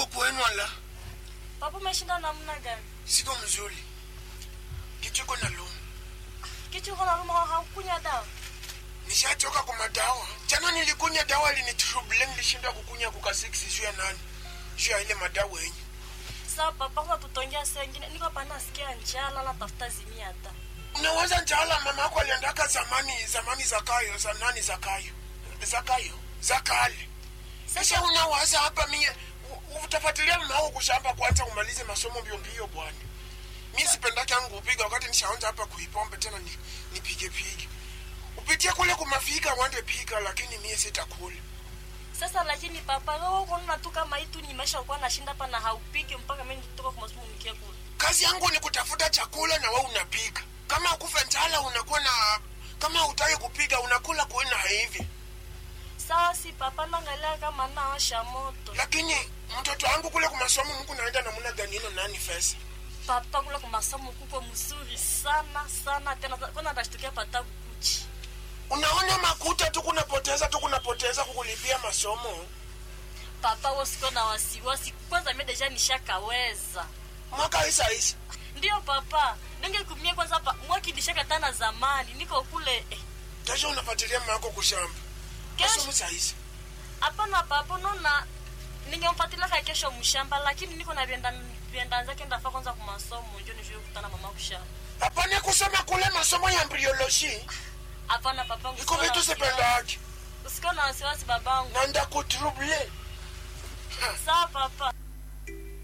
iko kwenu ala Papa umeshinda namna gani? siko mzuri kichoko na luma Kitu uko na luma haukunywa dawa? nishachoka kwa madawa jana nilikunya dawa linitrouble nilishinda kukunya kuka 6 juu ya nani juu ya ile madawa yenye Sasa papa kwa tutongea saa ingine niko hapa nasikia njala na tafuta zimia hata. unawaza njala mama yako aliandaka zamani zamani za kayo za nani za kayo za kayo za kale sasa unawaza hapa mie u- utafuatilia mama wako kushamba kwanza umalize masomo mbio mbio bwana mi sipendaki yangu kupiga wakati nishaanza hapa kuipombe tena ni, nipige pige upitie kule kumafika wande piga lakini mie sitakula Sasa lakini papa wewe uko na tu kama hii tu nimesha kuwa nashinda hapa na haupiki mpaka mimi nitoka kwa masomo nikie kule. kazi yangu ni kutafuta chakula na wewe unapiga kama ukufe njala unakuwa na kama utaki kupiga unakula kuena hivi Sawa si papa naangalia kama naosha moto. lakini mtoto wangu kule kumasomo mku naenda namuna gani ino nani fesa Papa kule kwa masomo kuko mzuri sana sana tena kwanza ndashtukia pata kukuchi. unaona makuta tu kunapoteza tu kunapoteza kukulipia masomo Papa wewe siko na wasiwasi. Kwanza mimi deja nishakaweza. mwaka isa isa Ndio papa. Ninge kumie kwanza hapa mwaki nishaka tana zamani. Niko kule eh, kesho unafuatilia mama yako kushamba Kesho? masomo saa hizi hapana papa nona ningemfuatilia ka kesho mshamba lakini niko na vienda vienda zake ndafa kwanza kwa masomo ndio nijue kukutana mama kushamba. hapana kusoma kule masomo ya embryology Hapana papa iko vitu sipendaki Usikona wasiwasi babangu. na ndakutrouble Sawa papa.